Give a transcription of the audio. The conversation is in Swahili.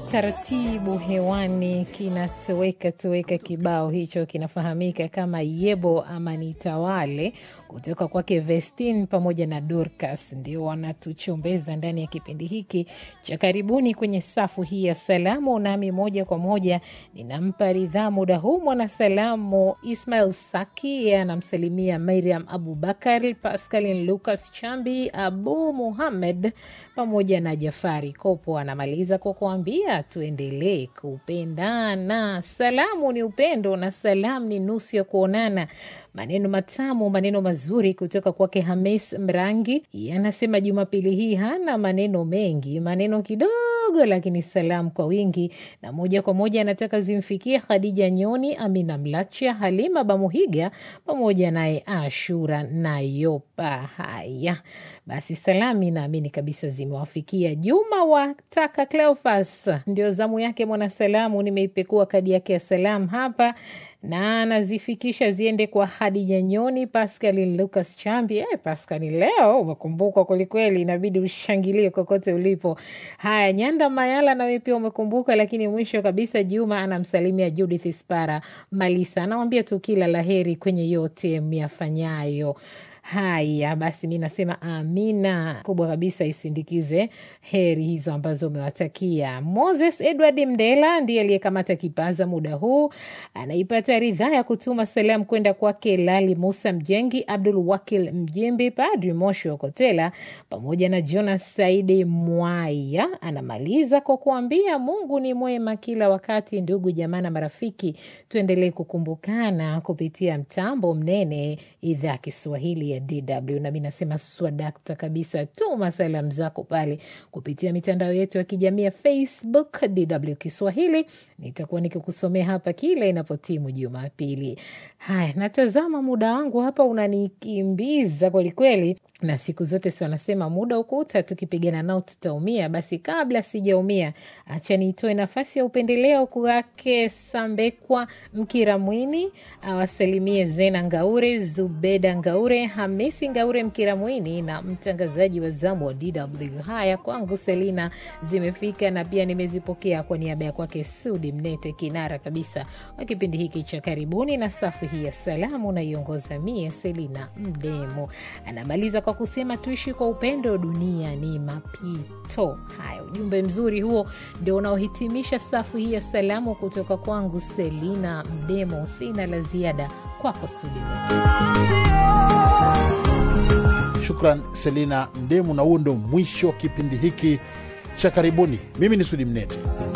taratibu hewani kinatoweka toweka. Kibao hicho kinafahamika kama Yebo ama Nitawale kutoka kwake Vestin pamoja na Dorcas, ndio wanatuchombeza ndani ya kipindi hiki cha karibuni kwenye safu hii ya salamu. Nami moja kwa moja ninampa ridhaa muda huu mwanasalamu Ismail Saki, anamsalimia Mariam Abubakar, Pascalin Lucas Chambi, Abu Muhammed pamoja na Jafari Kopo. Anamaliza kwa kuambia tuendelee kupendana. Salamu ni upendo na salamu ni nusu ya kuonana. Maneno matamu, maneno mazuri kutoka kwake Hamis Mrangi. Anasema Jumapili hii hana maneno mengi, maneno kidogo, lakini salamu kwa wingi, na moja kwa moja anataka zimfikie Khadija Nyoni, Amina Mlacha, Halima Bamuhiga pamoja naye Ashura Nayopa. Haya basi, salami naamini kabisa zimewafikia. Juma wataka Cleofas, ndio zamu yake mwanasalamu. Nimeipekua kadi yake ya salamu hapa na anazifikisha ziende kwa Hadija Nyoni, Pascalin Lucas Chambi. Eh, Pascalin, leo umekumbukwa kwelikweli, inabidi ushangilie kokote ulipo. Haya, Nyanda Mayala nawe pia umekumbuka, lakini mwisho kabisa Juma anamsalimia Judith Spara Malisa, anawambia tu kila laheri kwenye yote myafanyayo. Haya basi, mi nasema amina kubwa kabisa isindikize heri hizo ambazo umewatakia. Moses Edward Mdela ndiye aliyekamata kipaza muda huu, anaipata ridhaa ya kutuma salamu kwenda kwake Lali Musa Mjengi, Abdul Wakil Mjimbi, Padri Moshi Okotela pamoja na Jonas Saidi Mwaya. Anamaliza kwa kuambia Mungu ni mwema kila wakati. Ndugu jamaa na marafiki, tuendelee kukumbukana kupitia mtambo mnene idhaa ya Kiswahili ya DW. Nami nasema swadakta kabisa, tuma salamu zako pale kupitia mitandao yetu ya kijamii ya Facebook DW Kiswahili. Nitakuwa nikikusomea hapa kila inapotimu Jumapili. Haya, natazama muda wangu hapa unanikimbiza kwelikweli, na siku zote si wanasema muda ukuta, tukipigana nao tutaumia. Basi kabla sijaumia, acha niitoe nafasi ya upendeleo kwake Sambekwa Mkira Mwini awasalimie Zena Ngaure, Zubeda Ngaure, Hamisi Ngaure Mkira Mwini na mtangazaji wa zamu wa DW. Haya kwangu Selina zimefika na pia nimezipokea kwa niaba ya kwake Sudi Mnete, kinara kabisa wa kipindi hiki cha karibuni, na safu hii ya salamu naiongoza mie Selina Mdemo. Anamaliza kwa kusema tuishi kwa upendo, dunia ni mapito. Haya, ujumbe mzuri huo ndio unaohitimisha safu hii ya salamu kutoka kwangu Selina Mdemo. Sina la ziada kwako Sudi Mnete. Shukran Selina Mdemu, na huo ndo mwisho wa kipindi hiki cha karibuni. Mimi ni Sudi Mnete.